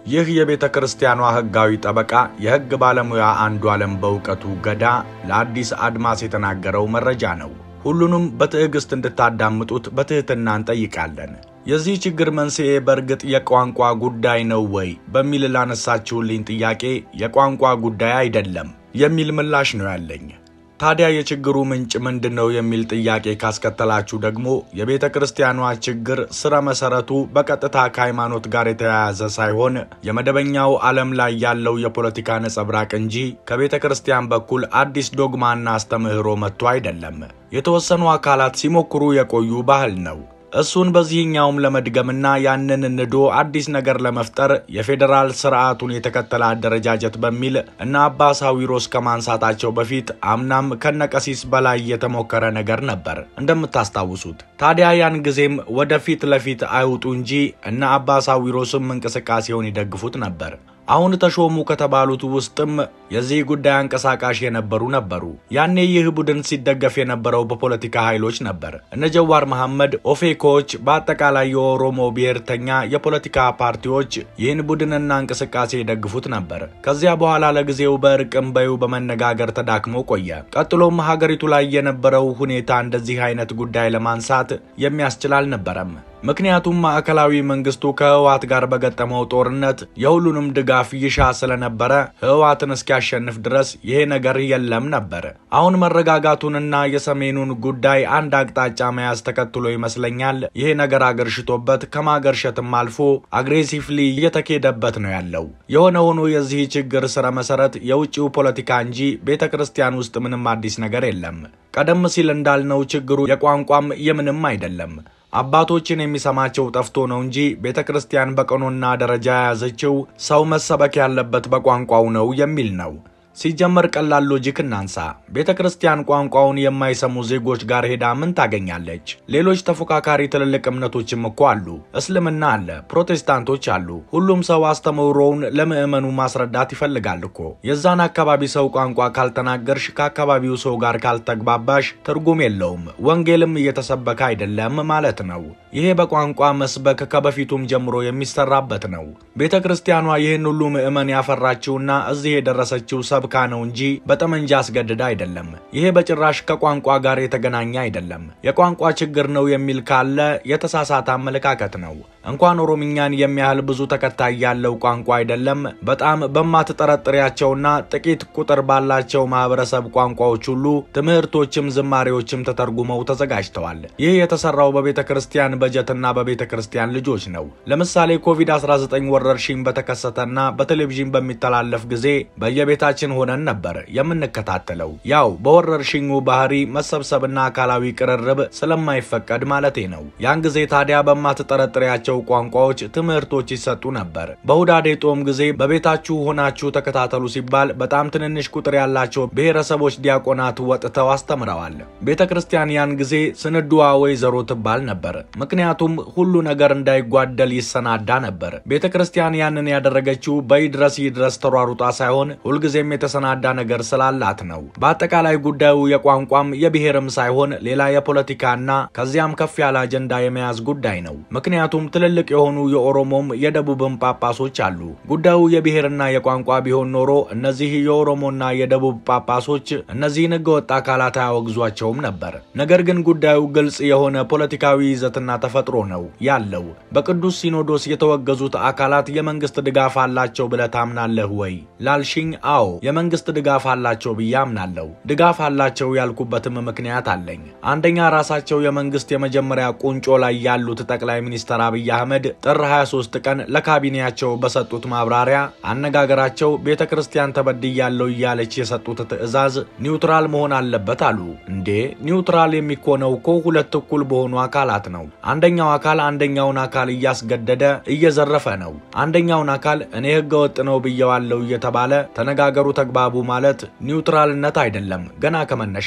ይህ የቤተ ክርስቲያኗ ሕጋዊ ጠበቃ የሕግ ባለሙያ አንዱ ዓለም በእውቀቱ ገዳ ለአዲስ አድማስ የተናገረው መረጃ ነው። ሁሉንም በትዕግሥት እንድታዳምጡት በትሕትና እንጠይቃለን። የዚህ ችግር መንስኤ በእርግጥ የቋንቋ ጉዳይ ነው ወይ በሚል ላነሳችሁልኝ ጥያቄ የቋንቋ ጉዳይ አይደለም የሚል ምላሽ ነው ያለኝ። ታዲያ የችግሩ ምንጭ ምንድን ነው የሚል ጥያቄ ካስከተላችሁ ደግሞ የቤተ ክርስቲያኗ ችግር ስረ መሰረቱ በቀጥታ ከሃይማኖት ጋር የተያያዘ ሳይሆን የመደበኛው ዓለም ላይ ያለው የፖለቲካ ነጸብራቅ እንጂ ከቤተ ክርስቲያን በኩል አዲስ ዶግማና አስተምህሮ መጥቶ አይደለም። የተወሰኑ አካላት ሲሞክሩ የቆዩ ባህል ነው። እሱን በዚህኛውም ለመድገምና ያንን ንዶ አዲስ ነገር ለመፍጠር የፌዴራል ስርዓቱን የተከተለ አደረጃጀት በሚል እና አባ ሳዊሮስ ከማንሳታቸው በፊት አምናም ከነቀሲስ በላይ የተሞከረ ነገር ነበር እንደምታስታውሱት። ታዲያ ያን ጊዜም ወደፊት ለፊት አይውጡ እንጂ እነ አባ ሳዊሮስም እንቅስቃሴውን ይደግፉት ነበር። አሁን ተሾሙ ከተባሉት ውስጥም የዚህ ጉዳይ አንቀሳቃሽ የነበሩ ነበሩ። ያኔ ይህ ቡድን ሲደገፍ የነበረው በፖለቲካ ኃይሎች ነበር። እነ ጀዋር መሐመድ፣ ኦፌኮዎች፣ በአጠቃላይ የኦሮሞ ብሔርተኛ የፖለቲካ ፓርቲዎች ይህን ቡድንና እንቅስቃሴ ይደግፉት ነበር። ከዚያ በኋላ ለጊዜው በእርቅም በዩ በመነጋገር ተዳክሞ ቆየ። ቀጥሎም ሀገሪቱ ላይ የነበረው ሁኔታ እንደዚህ አይነት ጉዳይ ለማንሳት የሚያስችል አልነበረም። ምክንያቱም ማዕከላዊ መንግስቱ ከህወሓት ጋር በገጠመው ጦርነት የሁሉንም ድጋፍ ይሻ ስለነበረ ህወሓትን እስኪያሸንፍ ድረስ ይሄ ነገር የለም ነበር። አሁን መረጋጋቱንና የሰሜኑን ጉዳይ አንድ አቅጣጫ መያዝ ተከትሎ ይመስለኛል ይሄ ነገር አገርሽቶበት ከማገርሸትም አልፎ አግሬሲቭሊ እየተኬደበት ነው ያለው። የሆነ ሆኖ የዚህ ችግር ስረ መሰረት የውጭው ፖለቲካ እንጂ ቤተ ክርስቲያን ውስጥ ምንም አዲስ ነገር የለም። ቀደም ሲል እንዳልነው ችግሩ የቋንቋም የምንም አይደለም። አባቶችን የሚሰማቸው ጠፍቶ ነው እንጂ ቤተ ክርስቲያን በቀኖና ደረጃ የያዘችው ሰው መሰበክ ያለበት በቋንቋው ነው የሚል ነው። ሲጀመር ቀላል ሎጂክ እናንሳ። ቤተ ክርስቲያን ቋንቋውን የማይሰሙ ዜጎች ጋር ሄዳ ምን ታገኛለች? ሌሎች ተፎካካሪ ትልልቅ እምነቶችም እኮ አሉ። እስልምና አለ፣ ፕሮቴስታንቶች አሉ። ሁሉም ሰው አስተምህሮውን ለምዕመኑ ማስረዳት ይፈልጋል እኮ። የዛን አካባቢ ሰው ቋንቋ ካልተናገርሽ፣ ከአካባቢው ሰው ጋር ካልተግባባሽ ትርጉም የለውም። ወንጌልም እየተሰበከ አይደለም ማለት ነው። ይሄ በቋንቋ መስበክ ከበፊቱም ጀምሮ የሚሰራበት ነው። ቤተ ክርስቲያኗ ይህን ሁሉ ምዕመን ያፈራችውና እዚህ የደረሰችው ሰብ ካ ነው እንጂ በጠመንጃ አስገድዳ አይደለም። ይሄ በጭራሽ ከቋንቋ ጋር የተገናኘ አይደለም። የቋንቋ ችግር ነው የሚል ካለ የተሳሳተ አመለካከት ነው። እንኳን ኦሮምኛን የሚያህል ብዙ ተከታይ ያለው ቋንቋ አይደለም በጣም በማትጠረጥሪያቸውና ጥቂት ቁጥር ባላቸው ማህበረሰብ ቋንቋዎች ሁሉ ትምህርቶችም ዝማሬዎችም ተተርጉመው ተዘጋጅተዋል። ይህ የተሰራው በቤተ ክርስቲያን በጀትና በቤተ ክርስቲያን ልጆች ነው። ለምሳሌ ኮቪድ-19 ወረርሽኝ በተከሰተና በቴሌቪዥን በሚተላለፍ ጊዜ በየቤታችን ሆነን ነበር የምንከታተለው። ያው በወረርሽኙ ባህሪ መሰብሰብና አካላዊ ቅርርብ ስለማይፈቀድ ማለቴ ነው። ያን ጊዜ ታዲያ በማትጠረጥሪያቸው ቋንቋዎች ትምህርቶች ይሰጡ ነበር። በሁዳዴ ጦም ጊዜ በቤታችሁ ሆናችሁ ተከታተሉ ሲባል በጣም ትንንሽ ቁጥር ያላቸው ብሔረሰቦች ዲያቆናት ወጥተው አስተምረዋል። ቤተ ክርስቲያን ያን ጊዜ ስንድዋ ወይዘሮ ትባል ነበር። ምክንያቱም ሁሉ ነገር እንዳይጓደል ይሰናዳ ነበር። ቤተ ክርስቲያን ያንን ያደረገችው በይድረስ ይድረስ ተሯሩጣ ሳይሆን ሁልጊዜም የተሰናዳ ነገር ስላላት ነው። በአጠቃላይ ጉዳዩ የቋንቋም የብሔርም ሳይሆን ሌላ የፖለቲካና ከዚያም ከፍ ያለ አጀንዳ የመያዝ ጉዳይ ነው። ምክንያቱም ትልልቅ የሆኑ የኦሮሞም የደቡብም ጳጳሶች አሉ። ጉዳዩ የብሔርና የቋንቋ ቢሆን ኖሮ እነዚህ የኦሮሞና የደቡብ ጳጳሶች እነዚህን ህገወጥ አካላት አያወግዟቸውም ነበር። ነገር ግን ጉዳዩ ግልጽ የሆነ ፖለቲካዊ ይዘትና ተፈጥሮ ነው ያለው። በቅዱስ ሲኖዶስ የተወገዙት አካላት የመንግስት ድጋፍ አላቸው ብለህ ታምናለህ ወይ ላልሽኝ፣ አዎ የመንግስት ድጋፍ አላቸው ብዬ አምናለሁ። ድጋፍ አላቸው ያልኩበትም ምክንያት አለኝ። አንደኛ ራሳቸው የመንግስት የመጀመሪያ ቁንጮ ላይ ያሉት ጠቅላይ ሚኒስትር አብይ አህመድ ጥር 23 ቀን ለካቢኔያቸው በሰጡት ማብራሪያ አነጋገራቸው ቤተ ክርስቲያን ተበድያለሁ እያለች የሰጡት ትዕዛዝ ኒውትራል መሆን አለበት አሉ። እንዴ ኒውትራል የሚኮነው እኮ ሁለት እኩል በሆኑ አካላት ነው። አንደኛው አካል አንደኛውን አካል እያስገደደ እየዘረፈ ነው። አንደኛውን አካል እኔ ህገ ወጥ ነው ብየዋለሁ እየተባለ ተነጋገሩ ተግባቡ ማለት ኒውትራልነት አይደለም ገና ከመነሻው።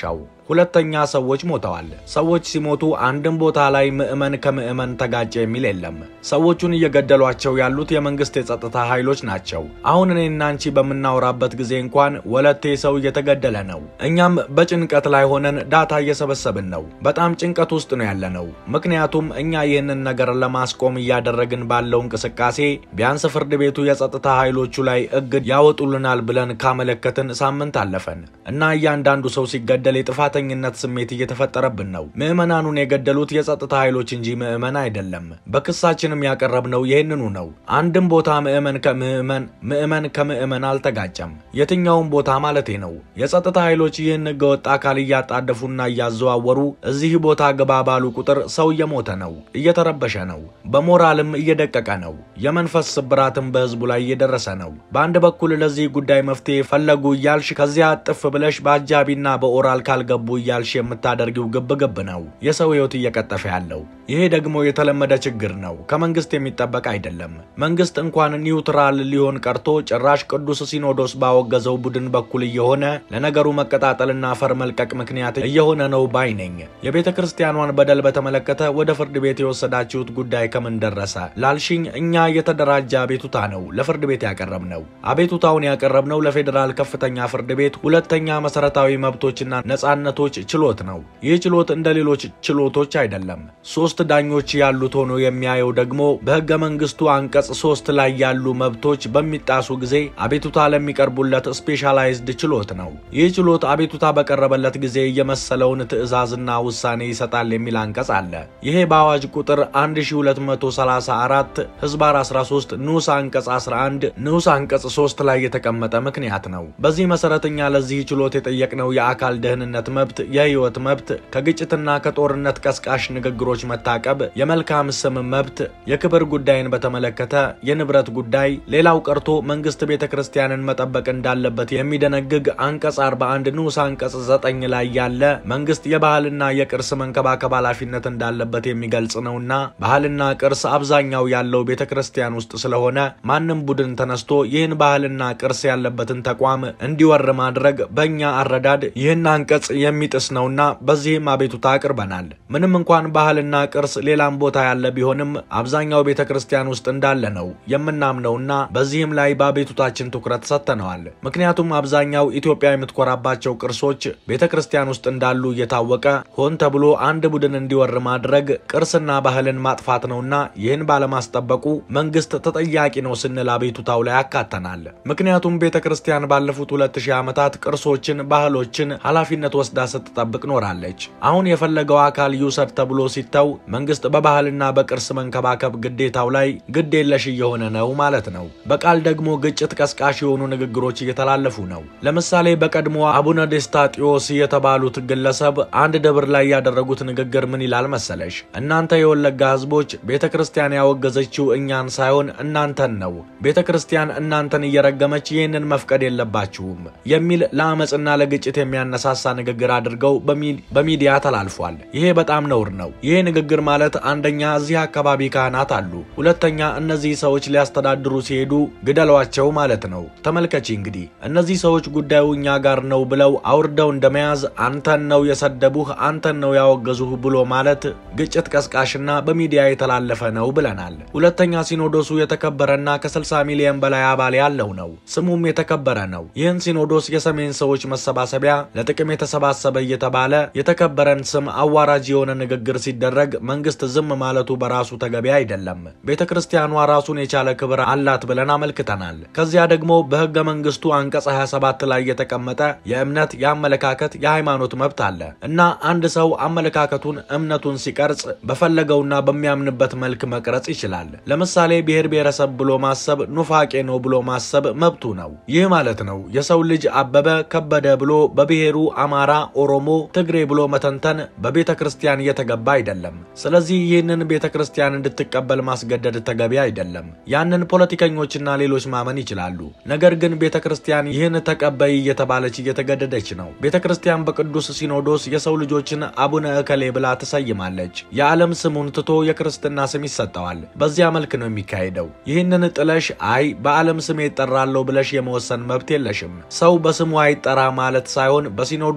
ሁለተኛ ሰዎች ሞተዋል። ሰዎች ሲሞቱ አንድም ቦታ ላይ ምዕመን ከምዕመን ተጋጨ የሚል የለም። ሰዎቹን እየገደሏቸው ያሉት የመንግስት የጸጥታ ኃይሎች ናቸው። አሁን እኔና አንቺ በምናወራበት ጊዜ እንኳን ወለቴ ሰው እየተገደለ ነው። እኛም በጭንቀት ላይ ሆነን ዳታ እየሰበሰብን ነው። በጣም ጭንቀት ውስጥ ነው ያለነው። ምክንያቱም እኛ ይህንን ነገር ለማስቆም እያደረግን ባለው እንቅስቃሴ ቢያንስ ፍርድ ቤቱ የጸጥታ ኃይሎቹ ላይ እግድ ያወጡልናል ብለን ካመለከትን ሳምንት አለፈን እና እያንዳንዱ ሰው ሲገደል የጥፋተኝነት ስሜት እየተፈጠረብን ነው። ምዕመናኑን የገደሉት የጸጥታ ኃይሎች እንጂ ምዕመን አይደለም። በክሳችንም ያቀረብነው ይህንኑ ነው። አንድም ቦታ ምዕመን ከምዕመን ምዕመን ከምዕመን አልተጋጨም። የትኛውም ቦታ ማለቴ ነው። የጸጥታ ኃይሎች ይህን ህገወጥ አካል እያጣደፉና እያዘዋወሩ እዚህ ቦታ ግባ ባሉ ቁጥር ሰው እየሞተ ነው፣ እየተረበሸ ነው፣ በሞራልም እየደቀቀ ነው። የመንፈስ ስብራትም በህዝቡ ላይ እየደረሰ ነው። በአንድ በኩል ለዚህ ጉዳይ መፍትሄ ፈለጉ እያልሽ ከዚያ ጥፍ ብለሽ በአጃቢና በኦራል ካልገቡ እያልሽ የምታደርጊው ግብግብ ነው የሰው ህይወት እየቀጠፈ ያለው። ይሄ ደግሞ የተለመደ ችግር ነው፣ ከመንግስት የሚጠበቅ አይደለም። መንግስት እንኳን ኒውትራል ሊሆን ቀርቶ ጭራሽ ቅዱስ ሲኖዶስ ባወገዘው ቡድን በኩል እየሆነ ለነገሩ መቀጣጠልና አፈር መልቀቅ ምክንያት እየሆነ ነው ባይ ነኝ። የቤተ ክርስቲያኗን በደል በተመለከተ ወደ ፍርድ ቤት የወሰዳችሁት ጉዳይ ከምን ደረሰ ላልሽኝ፣ እኛ የተደራጀ አቤቱታ ነው ለፍርድ ቤት ያቀረብነው። አቤቱታውን ያቀረብነው ለፌዴራል ከፍተኛ ፍርድ ቤት ሁለተኛ መሰረታዊ መብቶችና ነጻነቶች ችሎት ነው። ይህ ችሎት እንደ ሌሎች ችሎቶች አይደለም። ሶስት ዳኞች ያሉት ሆኖ የሚያየው ደግሞ በህገ መንግስቱ አንቀጽ ሶስት ላይ ያሉ መብቶች በሚጣሱ ጊዜ አቤቱታ ለሚቀርቡለት ስፔሻላይዝድ ችሎት ነው። ይህ ችሎት አቤቱታ በቀረበለት ጊዜ የመሰለውን ትዕዛዝና ውሳኔ ይሰጣል የሚል አንቀጽ አለ። ይሄ በአዋጅ ቁጥር 1234 ህዝባር 13 ንዑስ አንቀጽ 11 ንዑስ አንቀጽ 3 ላይ የተቀመጠ ምክንያት ነው። በዚህ መሰረት እኛ ለዚህ ችሎት የጠየቅነው የአካል ደህንነት መብት፣ የህይወት መብት፣ ከግጭትና ከጦርነት ቀስቃሽ ንግግሮች መታቀብ፣ የመልካም ስም መብት፣ የክብር ጉዳይን በተመለከተ የንብረት ጉዳይ፣ ሌላው ቀርቶ መንግስት ቤተ ክርስቲያንን መጠበቅ እንዳለበት የሚደነግግ አንቀጽ 41 ንዑስ አንቀጽ 9 ላይ ያለ መንግስት የባህልና የቅርስ መንከባከብ ኃላፊነት እንዳለበት የሚገልጽ ነውና ባህልና ቅርስ አብዛኛው ያለው ቤተ ክርስቲያን ውስጥ ስለሆነ ማንም ቡድን ተነስቶ ይህን ባህልና ቅርስ ያለበትን ተቋም እንዲወር ማድረግ በእኛ አረዳድ ይህን አንቀጽ የሚጥስ ነውና በዚህም አቤቱታ አቅርበናል። ምንም እንኳን ባህልና ቅርስ ሌላም ቦታ ያለ ቢሆንም አብዛኛው ቤተ ክርስቲያን ውስጥ እንዳለ ነው የምናምነውና በዚህም ላይ በአቤቱታችን ትኩረት ሰጥተነዋል። ምክንያቱም አብዛኛው ኢትዮጵያ የምትኮራባቸው ቅርሶች ቤተ ክርስቲያን ውስጥ እንዳሉ እየታወቀ ሆን ተብሎ አንድ ቡድን እንዲወር ማድረግ ቅርስና ባህልን ማጥፋት ነውና ይህን ባለማስጠበቁ መንግስት ተጠያቂ ነው ስንል አቤቱታው ላይ ያካተናል። ምክንያቱም ቤተ ክርስቲያን ባለፉት ሁለት ሺህ ዓመታት ቅርሶችን፣ ባህሎችን ኃላፊነት ወስዳ ስትጠብቅ ኖራለች። አሁን የፈለገው አካል ይውሰድ ተብሎ ሲተው መንግስት በባህልና በቅርስ መንከባከብ ግዴታው ላይ ግድ የለሽ እየሆነ ነው ማለት ነው። በቃል ደግሞ ግጭት ቀስቃሽ የሆኑ ንግግሮች እየተላለፉ ነው። ለምሳሌ በቀድሞ አቡነ ዴስታጢዮስ የተባሉት ግለሰብ አንድ ደብር ላይ ያደረጉት ንግግር ምን ይላል መሰለሽ? እናንተ የወለጋ ህዝቦች ቤተ ክርስቲያን ያወገዘችው እኛን ሳይሆን እናንተን ነው። ቤተ ክርስቲያን እናንተን እየረገመች ይህንን መፍቀድ የለባችሁም የሚል ለአመፅና ለግጭት የሚያነሳሳ ንግግር አድርገው በሚዲያ ተላልፏል። ይሄ በጣም ነውር ነው። ይሄ ንግግር ማለት አንደኛ እዚህ አካባቢ ካህናት አሉ፣ ሁለተኛ እነዚህ ሰዎች ሊያስተዳድሩ ሲሄዱ ግደሏቸው ማለት ነው። ተመልከቺ እንግዲህ እነዚህ ሰዎች ጉዳዩ እኛ ጋር ነው ብለው አውርደው እንደመያዝ አንተን ነው የሰደቡህ፣ አንተን ነው ያወገዙህ ብሎ ማለት ግጭት ቀስቃሽና በሚዲያ የተላለፈ ነው ብለናል። ሁለተኛ ሲኖዶሱ የተከበረና ከ60 ሚሊዮን በላይ አባል ያለው ነው። ስሙም የተከበረ ነው። ይህን ሲኖዶስ የሰሜን ሰዎች መሰባሰቢያ ለጥቅም የተሰባሰበ እየተባለ የተከበረን ስም አዋራጅ የሆነ ንግግር ሲደረግ መንግስት ዝም ማለቱ በራሱ ተገቢ አይደለም። ቤተ ክርስቲያኗ ራሱን የቻለ ክብር አላት ብለን አመልክተናል። ከዚያ ደግሞ በህገ መንግስቱ አንቀጽ 27 ላይ የተቀመጠ የእምነት፣ የአመለካከት፣ የሃይማኖት መብት አለ እና አንድ ሰው አመለካከቱን እምነቱን ሲቀርጽ በፈለገውና በሚያምንበት መልክ መቅረጽ ይችላል። ለምሳሌ ብሔር ብሔረሰብ ብሎ ማሰብ ኑፋቄ ነው ብሎ ማሰብ መብቱ ነው። ይህ ማለት ነው የሰው ልጅ አበበ ከበደ ብሎ በብሔሩ አማራ፣ ኦሮሞ፣ ትግሬ ብሎ መተንተን በቤተ ክርስቲያን እየተገባ አይደለም። ስለዚህ ይህንን ቤተ ክርስቲያን እንድትቀበል ማስገደድ ተገቢ አይደለም። ያንን ፖለቲከኞችና ሌሎች ማመን ይችላሉ። ነገር ግን ቤተ ክርስቲያን ይህን ተቀበይ እየተባለች እየተገደደች ነው። ቤተ ክርስቲያን በቅዱስ ሲኖዶስ የሰው ልጆችን አቡነ እከሌ ብላ ትሰይማለች። የዓለም ስሙን ትቶ የክርስትና ስም ይሰጠዋል። በዚያ መልክ ነው የሚካሄደው። ይህንን ጥለሽ አይ በዓለም ስሜ ይጠራለሁ ብለሽ የመወሰን መብት የለሽም። ሰው በስሙ አይጠራ ማለት ሳይሆን በሲኖዶስ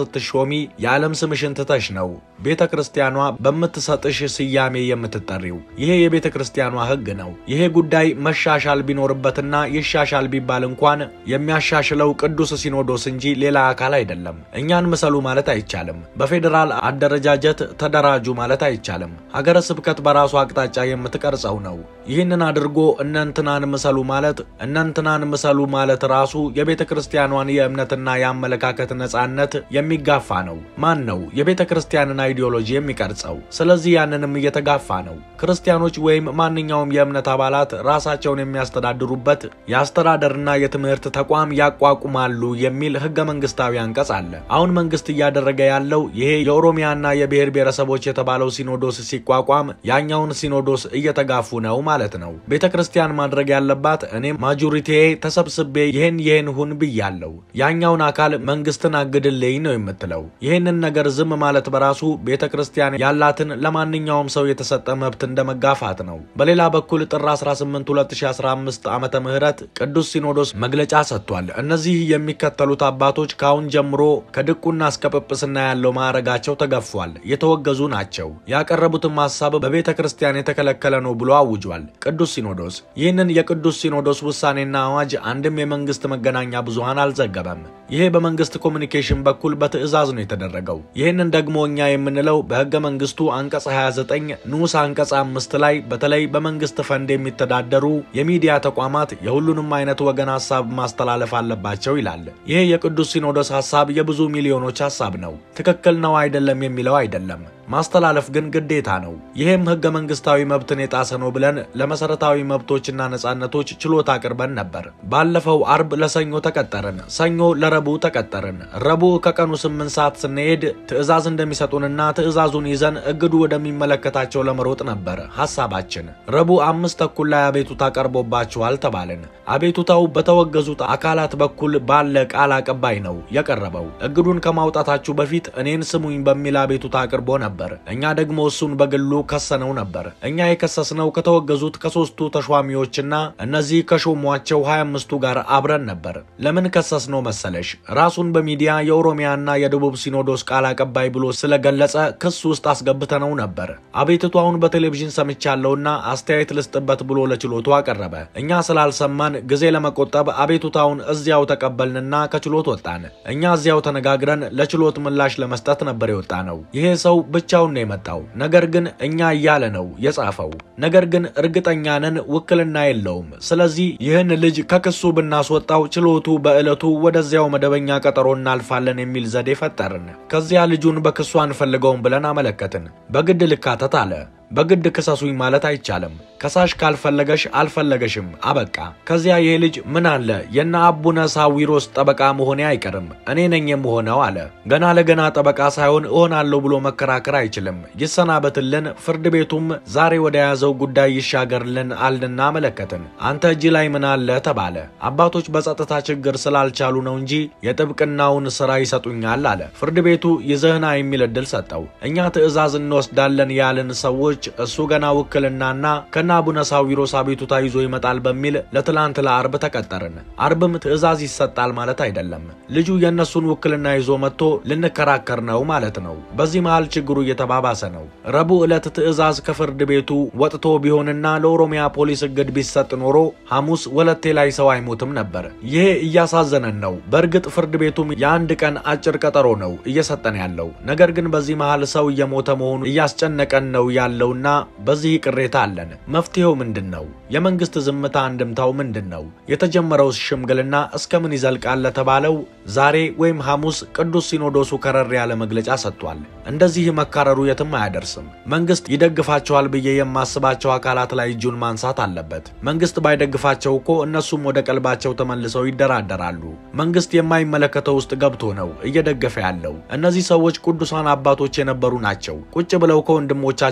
ስትሾሚ የዓለም ስምሽን ትተሽ ነው ቤተ ክርስቲያኗ በምትሰጥሽ ስያሜ የምትጠሪው። ይሄ የቤተ ክርስቲያኗ ሕግ ነው። ይሄ ጉዳይ መሻሻል ቢኖርበትና ይሻሻል ቢባል እንኳን የሚያሻሽለው ቅዱስ ሲኖዶስ እንጂ ሌላ አካል አይደለም። እኛን ምሰሉ ማለት አይቻልም። በፌዴራል አደረጃጀት ተደራጁ ማለት አይቻልም። ሀገረ ስብከት በራሱ አቅጣጫ የምትቀርጸው ነው። ይህንን አድርጎ እነንትናን ምሰሉ ማለት እነንትናን ምሰሉ ማለት ራሱ የቤተ ክርስቲያኗን የእምነትና የአመለካከት ነጻነት የሚጋፋ ነው። ማን ነው የቤተ ክርስቲያንን አይዲዮሎጂ የሚቀርጸው? ስለዚህ ያንንም እየተጋፋ ነው። ክርስቲያኖች ወይም ማንኛውም የእምነት አባላት ራሳቸውን የሚያስተዳድሩበት የአስተዳደርና የትምህርት ተቋም ያቋቁማሉ የሚል ህገ መንግስታዊ አንቀጽ አለ። አሁን መንግስት እያደረገ ያለው ይሄ የኦሮሚያና የብሔር ብሔረሰቦች የተባለው ሲኖዶስ ሲቋቋም ያኛውን ሲኖዶስ እየተጋፉ ነው ማለት ነው። ቤተ ክርስቲያን ማድረግ ያለባት እኔም ማጆሪቲዬ ተሰብስቤ ይህን ይህን ሁን ብያለው፣ ያኛውን አካል መንግስትን አግድልኝ ነው የምትለው። ይህንን ነገር ዝም ማለት በራሱ ቤተ ክርስቲያን ያላትን ለማንኛውም ሰው የተሰጠ መብት እንደ መጋፋት ነው። በሌላ በኩል ጥር 18 2015 ዓመተ ምህረት ቅዱስ ሲኖዶስ መግለጫ ሰጥቷል። እነዚህ የሚከተሉት አባቶች ከአሁን ጀምሮ ከድቁና እስከ ጵጵስና ያለው ማዕረጋቸው ተገፏል፣ የተወገዙ ናቸው። ያቀረቡትም ሀሳብ በቤተ ክርስቲያን የተከለከለ ነው ብሎ አውጇል። ቅዱስ ሲኖዶስ ይህንን የቅዱስ ሲኖዶስ ውሳኔና አዋጅ አንድም የመንግስት መገናኛ ብዙሃን አልዘገበም። ይሄ በመንግስት ኮሚኒኬሽን በኩል በትዕዛዝ ነው የተደረገው። ይህንን ደግሞ እኛ የምንለው በህገ መንግስቱ አንቀጽ 29 ንዑስ አንቀጽ አምስት ላይ በተለይ በመንግስት ፈንድ የሚተዳደሩ የሚዲያ ተቋማት የሁሉንም አይነት ወገን ሀሳብ ማስተላለፍ አለባቸው ይላል። ይሄ የቅዱስ ሲኖዶስ ሀሳብ የብዙ ሚሊዮኖች ሀሳብ ነው። ትክክል ነው አይደለም የሚለው አይደለም። ማስተላለፍ ግን ግዴታ ነው። ይህም ህገ መንግስታዊ መብትን የጣሰ ነው ብለን ለመሰረታዊ መብቶችና ነጻነቶች ችሎት አቅርበን ነበር። ባለፈው አርብ ለሰኞ ተቀጠርን፣ ሰኞ ለረቡዕ ተቀጠርን። ረቡዕ ከቀኑ ስምንት ሰዓት ስንሄድ ትዕዛዝ እንደሚሰጡንና ትዕዛዙን ይዘን እግዱ ወደሚመለከታቸው ለመሮጥ ነበር ሀሳባችን። ረቡዕ አምስት ተኩል ላይ አቤቱታ ቀርቦባችኋል ተባልን። አቤቱታው በተወገዙት አካላት በኩል ባለ ቃል አቀባይ ነው የቀረበው። እግዱን ከማውጣታችሁ በፊት እኔን ስሙኝ በሚል አቤቱታ አቅርቦ ነበር። እኛ ደግሞ እሱን በግሉ ከሰነው ነበር። እኛ የከሰስነው ከተወገዙት ከሶስቱ ተሿሚዎችና እነዚህ ከሾሟቸው 25ቱ ጋር አብረን ነበር። ለምን ከሰስነው መሰለሽ? ራሱን በሚዲያ የኦሮሚያና የደቡብ ሲኖዶስ ቃል አቀባይ ብሎ ስለገለጸ ክስ ውስጥ አስገብተነው ነበር። አቤቱታውን በቴሌቪዥን ሰምቻለሁና አስተያየት ልስጥበት ብሎ ለችሎቱ አቀረበ። እኛ ስላልሰማን ጊዜ ለመቆጠብ አቤቱታውን እዚያው ተቀበልንና ከችሎት ወጣን። እኛ እዚያው ተነጋግረን ለችሎት ምላሽ ለመስጠት ነበር የወጣ ነው። ይሄ ሰው ብቻውን ነው የመጣው። ነገር ግን እኛ እያለ ነው የጻፈው። ነገር ግን እርግጠኛ ነን ውክልና የለውም። ስለዚህ ይህን ልጅ ከክሱ ብናስወጣው ችሎቱ በዕለቱ ወደዚያው መደበኛ ቀጠሮ እናልፋለን የሚል ዘዴ ፈጠርን። ከዚያ ልጁን በክሱ አንፈልገውም ብለን አመለከትን። በግድ ልካተት አለ። በግድ ክሰሱኝ ማለት አይቻልም። ከሳሽ ካልፈለገሽ አልፈለገሽም፣ አበቃ። ከዚያ ይሄ ልጅ ምን አለ የነ አቡነ ሳዊሮስ ጠበቃ መሆኔ አይቀርም እኔ ነኝ የምሆነው አለ። ገና ለገና ጠበቃ ሳይሆን እሆናለሁ ብሎ መከራከር አይችልም። ይሰናበትልን፣ ፍርድ ቤቱም ዛሬ ወደ ያዘው ጉዳይ ይሻገርልን አልንና አመለከትን። አንተ እጅ ላይ ምን አለ ተባለ። አባቶች በጸጥታ ችግር ስላልቻሉ ነው እንጂ የጥብቅናውን ስራ ይሰጡኛል አለ። ፍርድ ቤቱ ይዘህና የሚል እድል ሰጠው። እኛ ትዕዛዝ እንወስዳለን ያልን ሰዎች እሱ ገና ውክልናና ከነ አቡነ ሳዊሮስ አቤቱታ ይዞ ይመጣል በሚል ለትላንት ለአርብ ተቀጠርን። አርብም ትዕዛዝ ይሰጣል ማለት አይደለም። ልጁ የእነሱን ውክልና ይዞ መጥቶ ልንከራከር ነው ማለት ነው። በዚህ መሃል ችግሩ እየተባባሰ ነው። ረቡዕ ዕለት ትዕዛዝ ከፍርድ ቤቱ ወጥቶ ቢሆንና ለኦሮሚያ ፖሊስ እግድ ቢሰጥ ኖሮ ሐሙስ ወለቴ ላይ ሰው አይሞትም ነበር። ይሄ እያሳዘነን ነው። በእርግጥ ፍርድ ቤቱም የአንድ ቀን አጭር ቀጠሮ ነው እየሰጠን ያለው። ነገር ግን በዚህ መሃል ሰው እየሞተ መሆኑ እያስጨነቀን ነው ያለውና በዚህ ቅሬታ አለን። መፍትሄው ምንድን ነው? የመንግስት ዝምታ አንድምታው ምንድን ነው? የተጀመረው ሽምግልና እስከምን ይዘልቃል ለተባለው ዛሬ ወይም ሐሙስ ቅዱስ ሲኖዶሱ ከረር ያለ መግለጫ ሰጥቷል። እንደዚህ መካረሩ የትም አያደርስም። መንግስት ይደግፋቸዋል ብዬ የማስባቸው አካላት ላይ እጁን ማንሳት አለበት። መንግስት ባይደግፋቸው እኮ እነሱም ወደ ቀልባቸው ተመልሰው ይደራደራሉ። መንግስት የማይመለከተው ውስጥ ገብቶ ነው እየደገፈ ያለው። እነዚህ ሰዎች ቅዱሳን አባቶች የነበሩ ናቸው። ቁጭ ብለው ከወንድሞቻቸው ጋር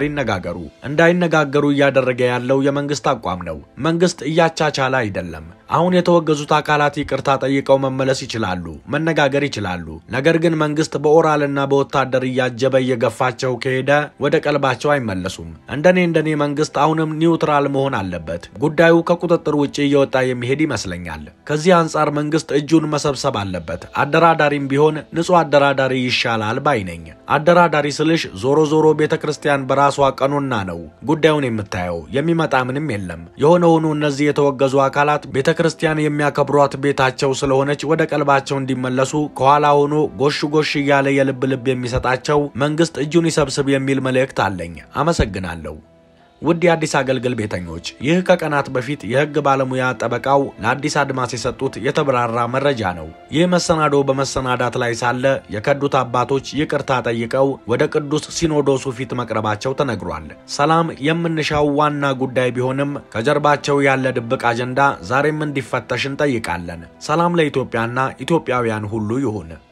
ይነጋገሩ። እንዳይነጋገሩ እያደረገ ያለው የመንግስት አቋም ነው። መንግስት እያቻቻለ አይደለም። አሁን የተወገዙት አካላት ይቅርታ ጠይቀው መመለስ ይችላሉ፣ መነጋገር ይችላሉ። ነገር ግን መንግስት በኦራልና በወታደር እያጀበ እየገፋቸው ከሄደ ወደ ቀልባቸው አይመለሱም። እንደኔ እንደኔ መንግስት አሁንም ኒውትራል መሆን አለበት። ጉዳዩ ከቁጥጥር ውጭ እየወጣ የሚሄድ ይመስለኛል። ከዚህ አንጻር መንግስት እጁን መሰብሰብ አለበት። አደራዳሪም ቢሆን ንጹህ አደራዳሪ ይሻላል ባይ ነኝ። አደራዳሪ ስልሽ ዞሮ ዞሮ ቤተ ክርስቲያን በራሷ ቀኖና ነው ጉዳዩን የምታየው። የሚመጣ ምንም የለም። የሆነ ሆኖ እነዚህ የተወገዙ አካላት ቤተ ክርስቲያን የሚያከብሯት ቤታቸው ስለሆነች ወደ ቀልባቸው እንዲመለሱ ከኋላ ሆኖ ጎሽ ጎሽ እያለ የልብ ልብ የሚሰጣቸው መንግስት እጁን ይሰብስብ የሚል መልእክት አለኝ። አመሰግናለሁ። ውድ የአዲስ አገልግል ቤተኞች፣ ይህ ከቀናት በፊት የህግ ባለሙያ ጠበቃው ለአዲስ አድማስ የሰጡት የተብራራ መረጃ ነው። ይህ መሰናዶ በመሰናዳት ላይ ሳለ የከዱት አባቶች ይቅርታ ጠይቀው ወደ ቅዱስ ሲኖዶሱ ፊት መቅረባቸው ተነግሯል። ሰላም የምንሻው ዋና ጉዳይ ቢሆንም ከጀርባቸው ያለ ድብቅ አጀንዳ ዛሬም እንዲፈተሽ እንጠይቃለን። ሰላም ለኢትዮጵያና ኢትዮጵያውያን ሁሉ ይሁን።